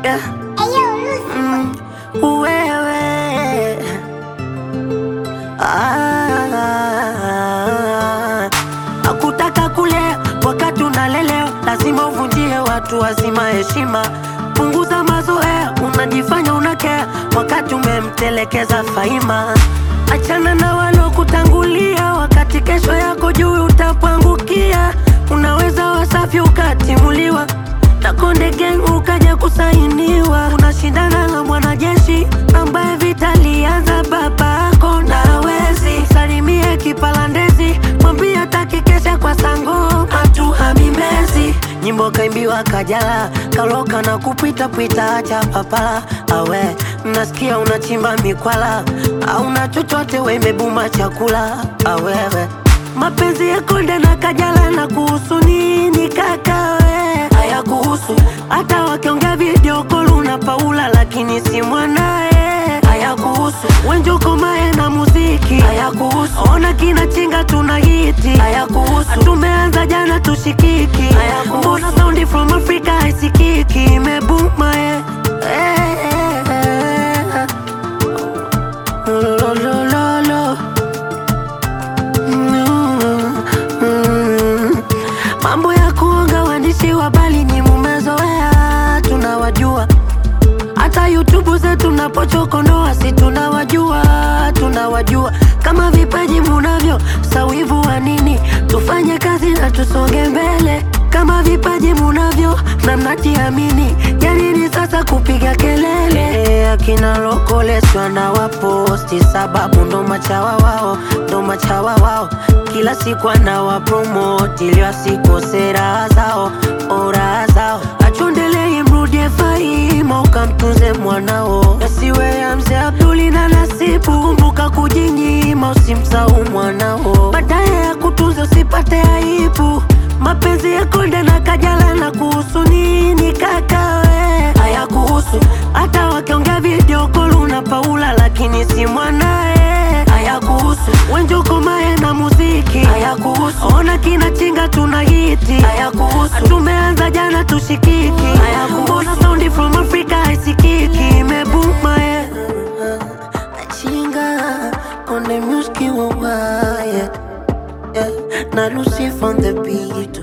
yeah. Mm, wewe ah, akutaka kulea wakati unalelewa, lazima uvunjie watu wazima heshima. Punguza mazoea, unajifanya unakea wakati umemtelekeza Faima. Achana na walokutangulia, wakati kesho yako juu utapangukia. Unaweza wasafi ukatimuliwa na Konde Gang ukaja kusainiwa. Unashindana na mwanajeshi ambaye vita lianza babako na hawezi. Salimie kipalandezi, mwambie hataki kesha kwa sango matu hamimezi. Nyimbo kaimbiwa Kajala, kaloka na kupita pita, acha papala awe nasikia unachimba mikwala au na chochote we imebuma chakula awewe mapenzi ya Konde na Kajala na kuhusu nini kaka we haya kuhusu hata wakiongea video call na Paula lakini si mwanae haya kuhusu Wenjoko mae na muziki haya kuhusu ona kina chinga tuna hiti haya kuhusu tumeanza jana tushikiki haya kuhusu mbona sound from Africa haisikiki imebuma eh. Eh, eh, eh. Lo, lo, lo, lo. Mm, mm. Mambo ya kuonga waandishi wa habari ni mumezoea, tunawajua. Hata YouTube zetu napochokonoa, si tunawajua, tunawajua. Kama vipaji munavyo, sawivu wa nini? Tufanye kazi na tusonge mbele. Kama vipaji munavyo na mnajiamini, janini sasa kupiga kelele. Akina lokoleswa na waposti, sababu ndo machawa wao, ndo machawa wao. Kila siku anawapromoti ili wasikose raha zao, oh, raha zao. Achondelei mrudie Faima, ukamtunze mwanao, asiwe ya mzee Abduli na Nasibu. Kumbuka kujinyima, usimsahau mwanao, baadaye ya kutunza usipate aibu. Mapenzi ya Konde na Kajala na kuhusu nini kaka we? Haya kuhusu hata wakiongea video call na Paula lakini si mwanae. Haya kuhusu Wenjoko mae na muziki. Haya kuhusu ona kina chinga tuna hiti. Haya kuhusu tumeanza jana tushikiki. Haya kuhusu mbona sound from Africa haisikiki imebuma eh. Chinga on the music wa yeah. yeah. Na Lucy from the beat